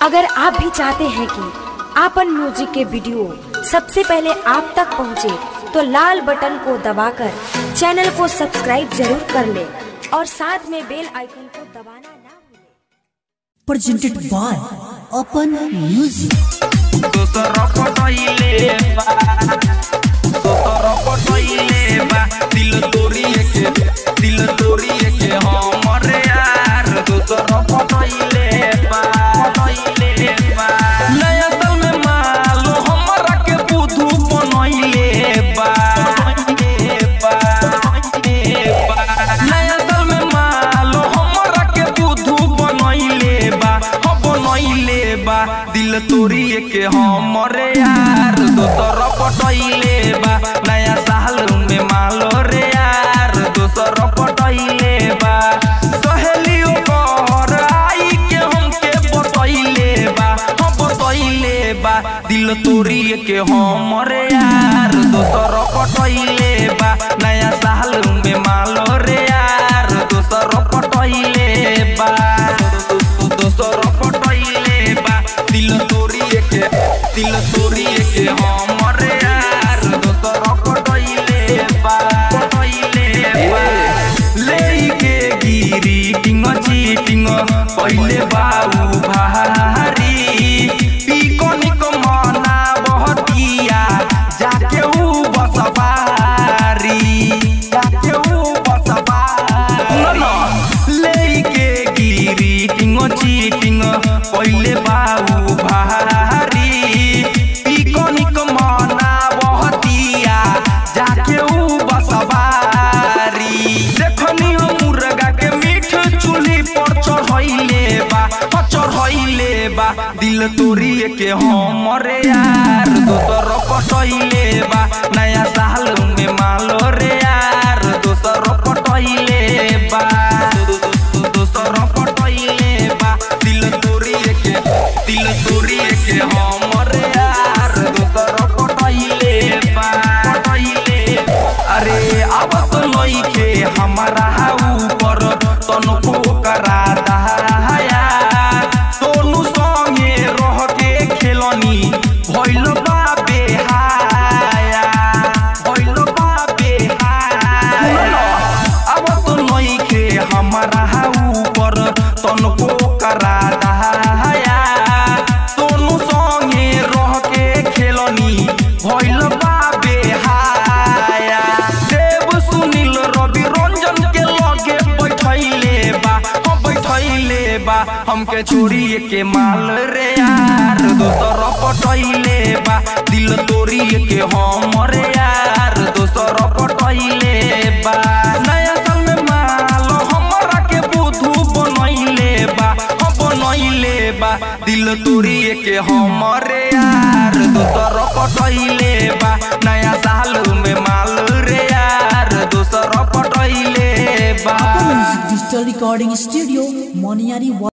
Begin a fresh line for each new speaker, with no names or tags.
अगर आप भी चाहते हैं कि आपन म्यूजिक के वीडियो सबसे पहले आप तक पहुंचे, तो लाल बटन को दबाकर चैनल को सब्सक्राइब जरूर कर ले और साथ में बेल आइकन को दबाना ना भूलें।
presented by Open Music.
दोसर पटैले बा दोसर पटैले बा दिल तोड़िए के दिल तोड़िए के हमरे यार दोसर पटैले बा पटैले बा नया साल में मालो हमरा के बुधु बनैले बा बनैले बा बनैले बा नया साल में मालो हमरा के बुधु बनैले बा हो बनैले बा दिल तोड़िए के हमरे यार दोसर पटैले बा नया साल में मालो रे यार दोसर पटैले बा सहेलियो घर आई के हमके बतैले बा हम बतैले बा दिल तोड़िए के हमरे यार दोसर पटैले बा नया साल में मालो रे यार दोसर पटैले बा दोसर पटैले बा दिल तोड़िए के दिल तोड़िए के हमरे यार दोसर पटैले बा पटैले बा लेके गिरी टिंग चीटिंग पहिले बाऊ भारी पिकनिक मना बहतिया जाके ऊ बसबारी जाके ऊ बसबारी लेके गिरी टिंग चीटिंग पहिले बाऊ भारी पिकनिक मना बहतिया जाके ऊ बसबारी देखनी हम मुर्गा के मीठ चूल्ही पर चढ़ैले बा ह चढ़ैले बा दिल तोड़िए के हमरे यार दोसर पटैले बा नया साल में मालो रे यार दोसर पटैले बा दोसर पटैले बा दिल तोड़िए के दिल तोड़िए के हमरे यार दोसर पटैले बा पटैले अरे अब तो लइके हमारा ऊपर तनको करा दहाया सोनू संगे रह के खेलनी भइल बा बेहाया भइल बा बेहाया अब तो लइके हमारा ऊपर तनको करा दहाया सोनू संगे रह के खेलनी भइल बा बेहाया देव सुनील रवि रंजन के लगे बैठैले बा हम बैठैले बा हमके छोड़िए के माल रे यार दोसर पटैले बा दिल तोड़िए के हमरे यार दोसर पटैले बा नया साल में माल हमरा के बुधु बनैले बा हम बनैले बा दिल तोड़िए के हमरे यार दोसर पटैले बा नया साल में माल रे यार दोसर पटैले बा
Open Music Digital Recording Studio, Moniari